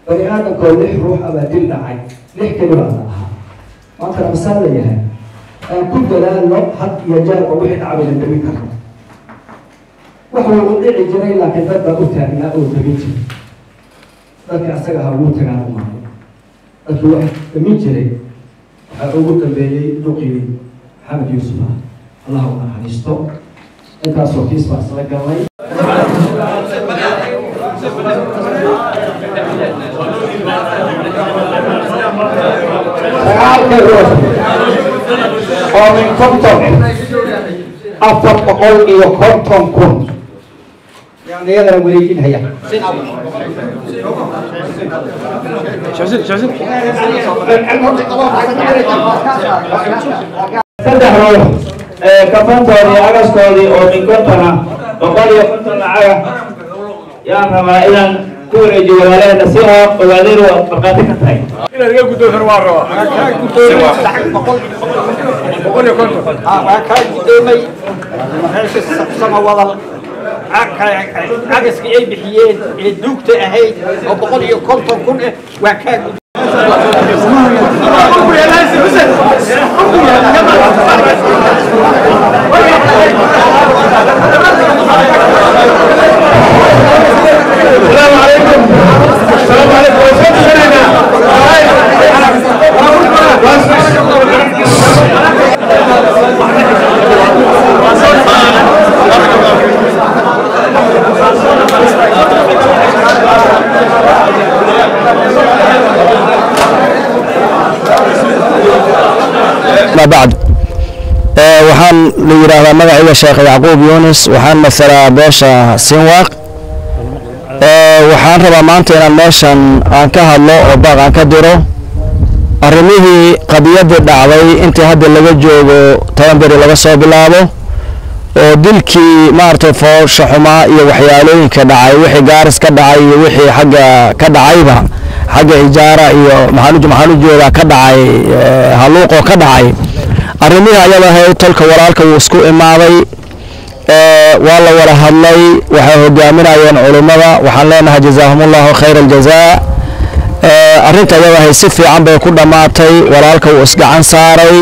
bani aadamkoo lix ruux abaa dil dhacay lix kelibaa la ahaa maantana masaan la yahay aan ku dadaalno had iyo jeerba wixii dhacbayna demin karno wax wuu dhici jiray laakiin dad baa u taagnaa oo demin jiray dadka asaga ha ugu tagaan u maado dadkii wax demin jiray waxaa ugu dambeeyey duqii maxamed yuusuf ah allah u naxariisto intaasoo kiis baa isla galnay sagaalka ruux oo min konton afar boqol iyo konton kun yani iyadana wareejinhaya saddex ruux kafantoodii agaskoodii oo min konton ah boqol iyo konton lacaga yaan rabaa inaan ku wareejiyo walaalaheena si oo ogaadeen waa markhaati ka tahay inaad iga guddoonsan waa rabaa boqol iyo konton waa kaa guddoomay meesha samawadal cagaskii ay bixiyeen ee duugta ahayd oo boqol iyo konton kun ah waa kaa السلام عليكم السلام عليكم وسلم ما بعد آه، waxaan la yidhaahdaa magacayga sheekh yacquub yunis waxaan masalaa beesha sinwaaq آه، waxaan rabaa maanta inaan meeshan aan ka hadlo oo baaq aan ka diro arrimihii qadiyadii dhacday intii hadda laga joogo toban beri laga soo bilaabo oo dilkii maaragtay foosha xumaa iyo waxyaalooyinka dhacay wixii gaaris ka dhacay iyo wixii xagga ka dhacayba xagga ijaara iyo maxaan u- maxaan u jeedaa ka dhacay eh, halluuqoo ka dhacay arrimihii ayada ahayd tolka walaalka wuu isku imaaday eh, waa la wada hadlay waxay hogaaminayeen culummada waxaan leenahay jazaahumullahu khayra aljazaa Eh, arrinta iyada ahayd si fiican bay ku dhammaatay walaalka wuu isgacan saaray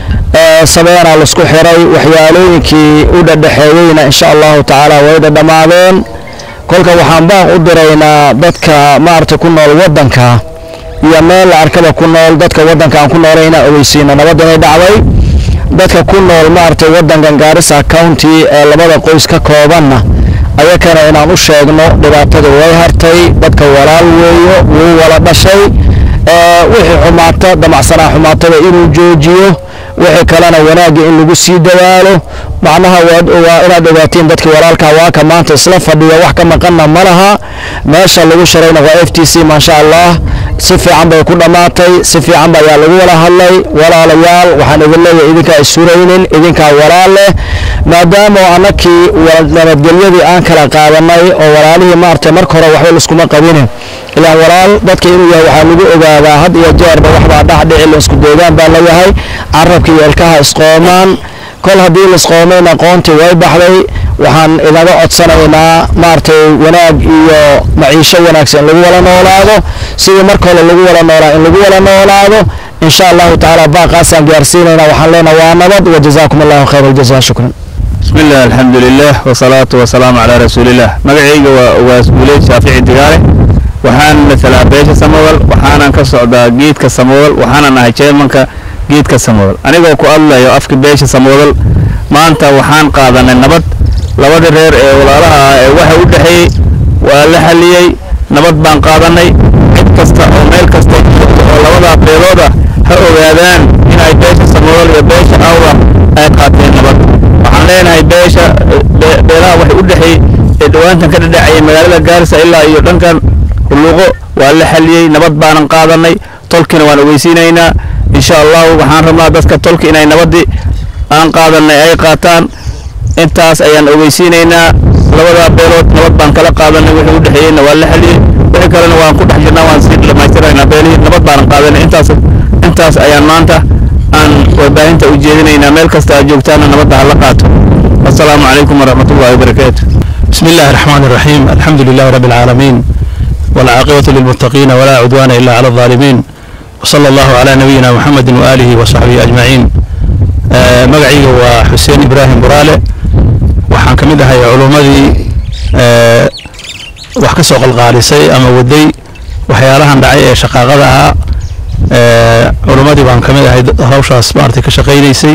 eh, sabeenaa laisku xiray waxyaalooyinkii u dhadhexeeyeyna insha allahu tacaala way dhadhamaadeen kolka waxaan baaq u diraynaa dadka maaragtay ku nool waddanka iyo meel la arkaba ku nool dadka waddanka aan ku noolay inaan ogeysiino nabad inay dhacday dadka ku nool maaragtay waddankan gaarisa county ee labada qoys ka koobanna ayakana inaan u sheegno dhibaatada way hartay dadka walaal weeyo wuu wala dhashay ee, wixii xumaata damacsanaa xumaatada inuu joojiyo wixii kalena wanaagga in lagu sii dadaalo macnaha waad waa inaad ogaatiin dadka walaalka waa ka maanta isla fadhiya wax ka maqanna ma laha meesha lagu shirayna waa f t c maasha allah si fiican bay ku dhammaatay si fiican ba ayaa lagu wada hadlay walaalayaal waxaan idin leeyahay idinkaa isuraynin idinkaa walaal leh maadaama annakii wala- nabadgelyadii aan kala qaadanay oo walaalihii maaragtay marka hore waxba laiskuma qabinin ilaan walaal dadka inuu yahay waxaa lagu ogaadaa had iyo jeerba waxbaa dhax dhici la isku deegaan baa layahay carabka iyo ilkaha isqoomaan kol haddii laisqoomayn aqoontii way baxday waxaan inaga codsanaynaa maaragtay wanaag iyo maciisho wanaagsan in lagu wada noolaado sidii marka hore lagu wada noolaa in lagu wada noolaado in sha allahu tacaala baaqaasaan gaarsiinaynaa waxaan leenahay waa nabad wajazaakum allahu khayr aljaza shukran بسم الله الحمد لله والصلاة والسلام على رسول الله مقعيق واسبولي شافعي دقالي وحان مثلا بيش سموال وحانا كسعدا جيد كسموال وحانا نهي شيمانك جيد كسموال أنا كو الله يو أفك بيش سموال ما أنت وحان قادنا النبض لابد رير إيه ولا لها إيه وحي ودحي ولا حليي نبض بان قادني cid kasta oo meel kasta joogto oo labada beelooda ha ogaadaan inay beesha samool iyo beesha awra ay qaateen nabad waxaan leenahay beesha be- beelaha waxay u dhexeey ee dhowaantan ka dhadhacayay magaalada gaarisa ilaa iyo dhankan hulluqo waa la xaliyey nabad baanan qaadanay tolkina waan ogeysiinaynaa insha allahu waxaan rabnaa dadka tolka inay nabadii aan qaadanay ay qaataan intaas ayaan ogeysiinaynaa labada beelood nabad baan kala qaadanay wixii u dhexeeyeyna waa la xaliyey wixii kalena waan ku dhex jirnaa waan sii dhamaystiraynaa beelihii nabad baanan qaadanay intaas intaas ayaan maanta aan warbaahinta u jeedinaynaa meel kasta aad joogtaana nabadda hala qaato assalaamu calaykum waraxmatullahi wabarakaatu بسم الله الرحمن الرحيم الحمد لله رب العالمين والعاقبة للمتقين ولا عدوان إلا على الظالمين وصلى الله على نبينا محمد وآله وصحبه أجمعين آه، مقعي وحسين إبراهيم برالة waxaan ka mid ahay culummadii ee, wax ka soo qalqaalisay ama waday waxyaalahan dhacay ee shaqaaqada ahaa ee, culummadii baan ka mid ahay dad- hawshaas maaragtay ka shaqaynaysay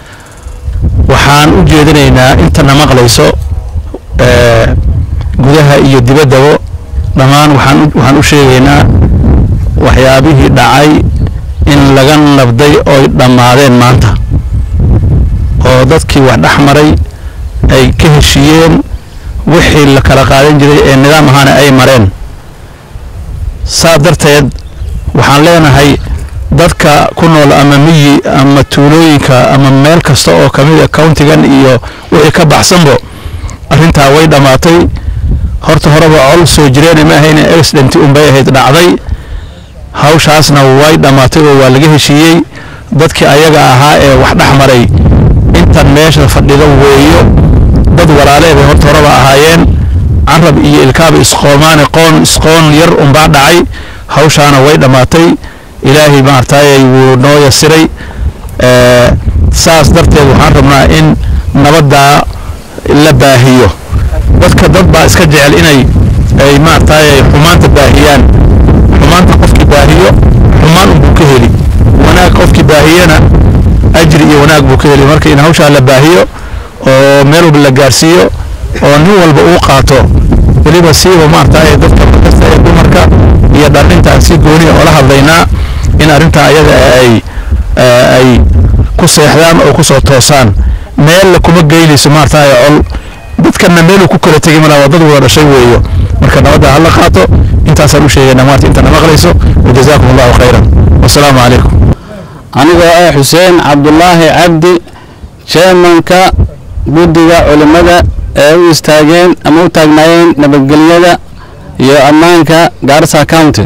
waxaan u jeedinaynaa intana maqlayso ee, gudaha iyo dibaddaba dhammaan waxaan u- waxaan u sheegaynaa waxyaabihii dhacay in laga nabday oy dhammaadeen maanta oo dadkii wax dhex maray ay ka heshiiyeen wixii la kala qaadan jiray ee nidaam ahaana ay mareen saa darteed waxaan leenahay dadka ku nool ama miyi ama tuulooyinka ama meel kasta oo ka mid a countigan iyo wixii ka baxsanbo arrintaa way dhammaatay horta horeba col soo jireen ma ahayn accident unbay ahayd dhacday hawshaasna way dhammaatay oo waa laga heshiiyey dadkii ayaga ahaa ee wax dhex maray intan meesha fadhido weeyo dad walaale bay horta horeba ahaayeen carab iyo ilkaaba isqoomaane qoon isqoon yar unbaa dhacay hawshaana way dhammaatay ilaahay maartayay wuu noo yasiray ee, saas darteed waxaan rabnaa in nabaddaa la baahiyo dadka dad baa iska jecel inay ay maartayay xumaanta baahiyaan xumaanta qofkii baahiyo xumaan unbuu ka heli wanaag qofkii baahiyana ajri iyo wanaag buu ka heli marka in hawshaa la baahiyo oo meel walba la gaarsiiyo oo nin walba uu qaato weliba siiba maartay dadka markasta ee dumarka iyo dhalintaan si gooni oo la hadlaynaa in arrintaa ayaga ay eh, ay ku seexdaan oo ku soo toosaan meel kuma geynayso maartay col dadkana meeluu ku kala tegay malaa waa dad wada dhashay weeyo marka nabadda hala qaato intaasaan u sheegaynaa maarta intana maqlayso wajazaakum allahu khayran wasalaamu calaykum anigoo ah xuseen cabdulaahi cabdi chairmanka guddiga culimmada ee u istaageen ama u taagnaayeen nabadgelyada iyo ammaanka gaarisa county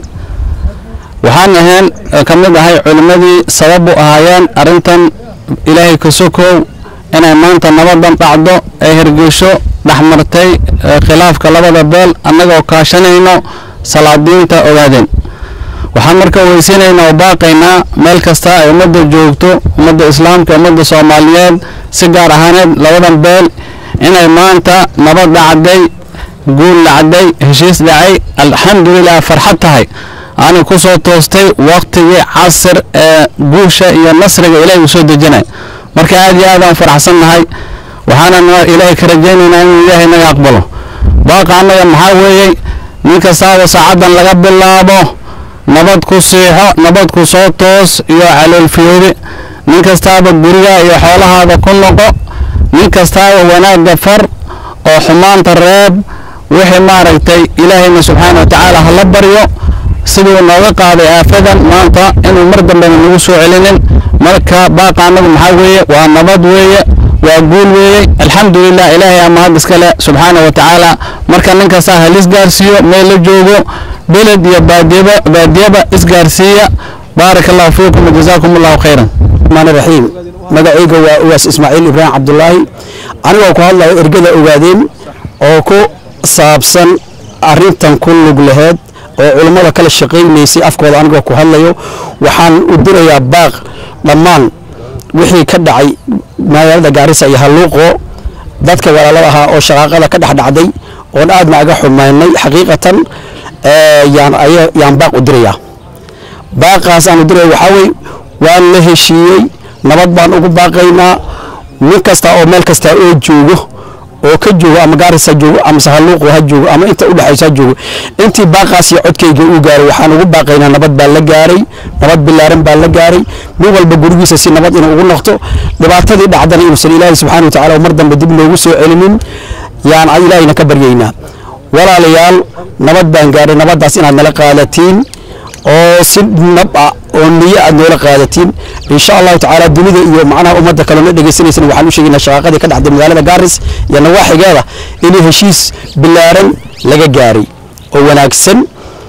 waxaan ahayn oo ka mid ahay culimmadii sabab u ahaayeen arrintan ilaahay ka sokow inay maanta nabadan dhacdo ee hirgesho dhexmartay ee khilaafka labada beel annagoo kaashanayno salaadiinta ogaadeen waxaan marka weysiinaynaa oo baaqaynaa meel kasta ay ummadda joogto ummadda islaamka ummadda soomaaliyeed si gaar ahaaneed labadan beel inay maanta nabad dhacday guul dhacday heshiis dhacay alxamdulilah farxad tahay aanay ku soo toostay waqtigii casir ee guusha iyo nasriga ilaahay uu soo dejinay marka aad iyo aad aan faraxsan nahay waxaanan ilaahay ka rajaynaynaa inuu ilaahay naga aqbalo baaqa annaga maxaa weeyey nin kastaaba saacaddan laga bilaabo nabad ku siixo nabad ku soo toos iyo caloolfiyoobi nin kastaaba guriga iyo xoolahaada ku noqo nin kastaaba wanaagga far oo xumaanta reeb wixii maaragtay ilaahayna subxaana wa tacaala hala baryo siduu nooga qaaday aafadan maanta inuu mar dambena nagu soo celinin marka baaqa annagu maxaa weeye waa nabad weeye waa guul weeye alxamdulilah ilaahay aa mahad iskale subxaana wa tacaala marka nin kastaa halis gaarsiiyo meel la joogo beled iyo baadiyaba baadiyaba isgaarsiiya baaraka allahu fiikum wajazaakum allahu khayran الرحمن الرحيم magacayga waa uwaas ismaaciil ibraahim cabdulaahi anigoo ku hadlayo ergada ogaadeen oo ku saabsan arintan ku lug laheed oo culummada kala shaqaynaysay afkooda anigoo ku hadlayo waxaan u dirayaa baaq dhammaan wixii ka dhacay magaalada gaarisa iyo halluuqo dadka walaalada ahaa oo shaqaaqada ka dhex dhacday oon aadna aga xumaynay xaqiiqatan ee, yaan aya- yaan baaq u dirayaa baaqaas aan u diraya waxaa weye waan la heshiiyey nabad baan ugu baaqaynaa nin kasta oo meel kasta oo joogo oo ka joogo ama gaarisa joogo ama sahaluuqu ha joogo ama inta udhexaysa ha joogo intii baaqaas iyo codkayga uu gaaray waxaan ugu baaqaynaa nabad baa la gaaray nabad bilaaran baa la gaaray nin walba gurigiisa si nabad inuu ugu noqto dhibaatadii dhacdana inuusan ilaahay subxaana wa tacaala mar dambe dib noogu soo celinin yaan ilaahayna ka baryaynaa walaalayaal nabad baan gaaray nabaddaas inaad nala qaadatiin oo si nab ah oo niyo aad noola qaadatiin insha allahu tacaala dunida iyo macnaha ummadda kalena dhegaysanaysan waxaan u sheegaynaa shaqaaqadii ka dhacday magaalada gaaris iyo nawaaxigeeda inay heshiis bilaaran laga gaaray oo wanaagsan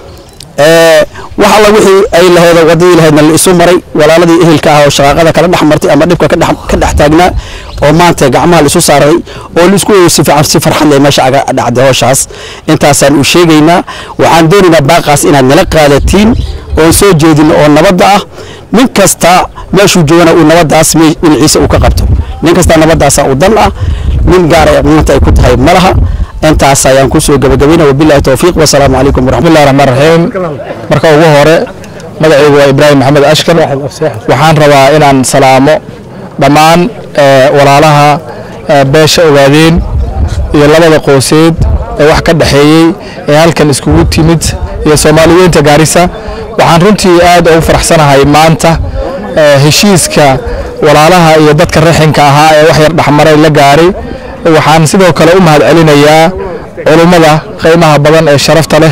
ee wax alla wixii ay lahayd wadadii lahaydna la isu maray walaaladii ehelka ah oo shaqaaqada kala dhex martay ama dhibka ka dhex ka dhex taagnaa oo maanta gacmaha laisu saaray oo laisku eego si fiican si farxad leh meesha aga dhacday howshaas intaasaan u sheegaynaa waxaan doonaynaa baaqaas inaad nala qaadatiin oon soo jeedin oo nabadda ah nin kasta meeshuu joogana uu nabaddaas me- dhinaciisa uu ka qabto nin kasta nabaddaasa u dan ah nin gaara maanta ay ku tahay ma laha intaas ayaan kusoo gabagabayna wabillahi towfiiq wasalaamu calaykum waraxmat bismillahi raxmaan raxiim marka ugu hore magacaygu waa ibraahim maxamed ashkar waxaan rabaa inaan salaamo dhammaan eh, walaalaha eh, beesha ogaadeen iyo labada qooseed ee wax ka dhexeeyey ee halkan iskugu timid iyo soomaaliyeynta gaarisa waxaan runtii aad ugu faraxsanahay maanta eh, heshiiska walaalaha iyo dadka raxinka ahaa ee wax yar dhexmaray la gaaray waxaan sidoo kale u mahad celinayaa culummada qiimaha badan ee sharafta leh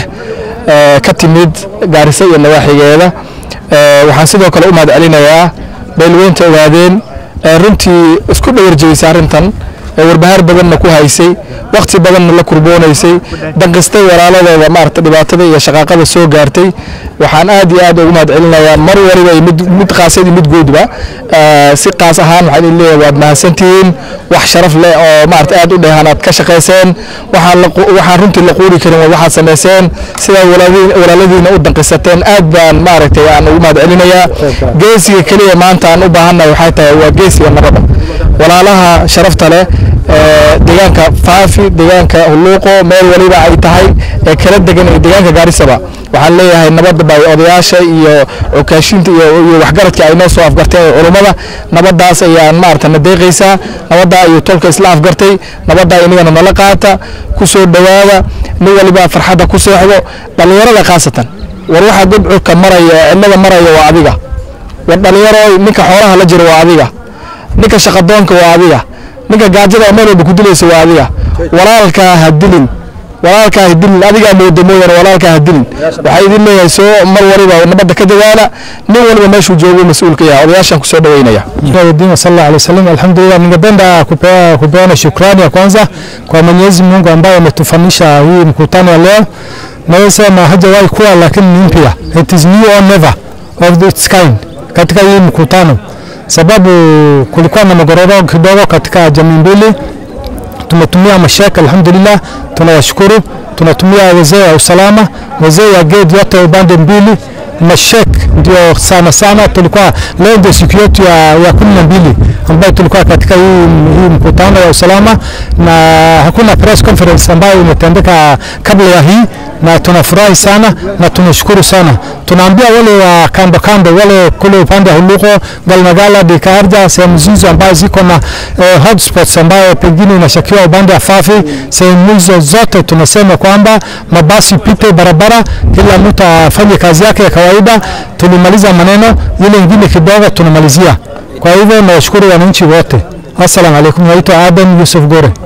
ee ka timid gaarisa iyo nawaaxigeeda Ee, waxaan sidoo kale u mahad celinayaa beelweynta ogaadeen ee runtii isku dhawarjeysay arrintan ee warbahaar badanna ku haysay waqti badanna la kurboonaysay danqistay walaaladooda maarata dhibaatada iyo shaqaaqada soo gaartay waxaan aad iyo aad ugu mahad celinayaa mar waliba iyo mid mid qaasad iyo mid guudba Ee, si qaas ahaan waxaan idin leeyahay waad mahadsantihiin wax sharaf leh oo maarata aad u dheehan aad ka shaqayseen waxaan la qu- waxaan runtii la quuri karin waa waxaad samayseen sidaad walaaliin- walaaladiina u danqisateen aad baan maaragtay aan ugu mahad celinayaa geesiga keliya maanta aan u baahannahay waxay tahay waa geesiga nabadda walaalaha sharafta leh ee deegaanka faafi deegaanka huluuqo meel waliba ay tahay ee kala degan iyo deegaanka gaarisaba waxaan leeyahay nabadda bay odayaasha iyo cukaashinta iyo iyo waxgaradka ay noo soo afgarteen ee culummada nabaddaas ayaan maarata na deeqaysaa nabaddaa iyo tolka isla afgartay nabaddaa inagana nala qaata ku soo dhowaada nin waliba farxadda ku seexdo dhallinyarada khaasatan war waxaa gobcurka maraya ee cidlada maraya waa adiga war dhalinyaro ninka xoolaha la jiro waa adiga ninka shaqadoonka waa adiga ninka gaajada meel walba ku dilaysa waa adiga walaalkaa ha dilin walaalkaa ha dilin adigaa mooda mooyaane walaalkaa ha dilin waxaa idin leeyahay soo mar waliba nabadda ka dadaala nin waliba meeshuu joogo mas-uulka yahay odayaashaan kusoo dhaweynaya Dini sallallahu alaihi wasallam. Alhamdulillah, ningependa kupea kupeana shukrani ya kwanza kwa Mwenyezi Mungu ambaye ametufanisha hii mkutano wa leo. Naweza sema hajawahi kuwa, lakini ni mpya, it is new or never of its kind katika hii mkutano, sababu kulikuwa na magororo kidogo katika jamii mbili. Tumetumia mashaka, alhamdulillah, tunawashukuru. Tunatumia wazee wa usalama, wazee ya gate yote upande mbili mashek ndio sana sana tulikuwa leo ndio siku yetu ya, ya kumi na mbili ambayo tulikuwa katika hii, hii mkutano wa usalama na hakuna press conference ambayo imetendeka kabla ya hii na tunafurahi sana na tunashukuru sana tunaambia wale wa kando kando wale kule upande wa Huluko Galmagala Dikarja sehemu hizo ambazo ziko na eh, hotspots ambayo pengine inashakiwa upande wa Fafi sehemu hizo zote tunasema kwamba mabasi pite barabara kila mtu afanye kazi yake ya kawaida tulimaliza maneno ile ingine kidogo tunamalizia kwa hivyo nawashukuru wananchi wote assalamu alaikum naitwa Adam Yusuf Gore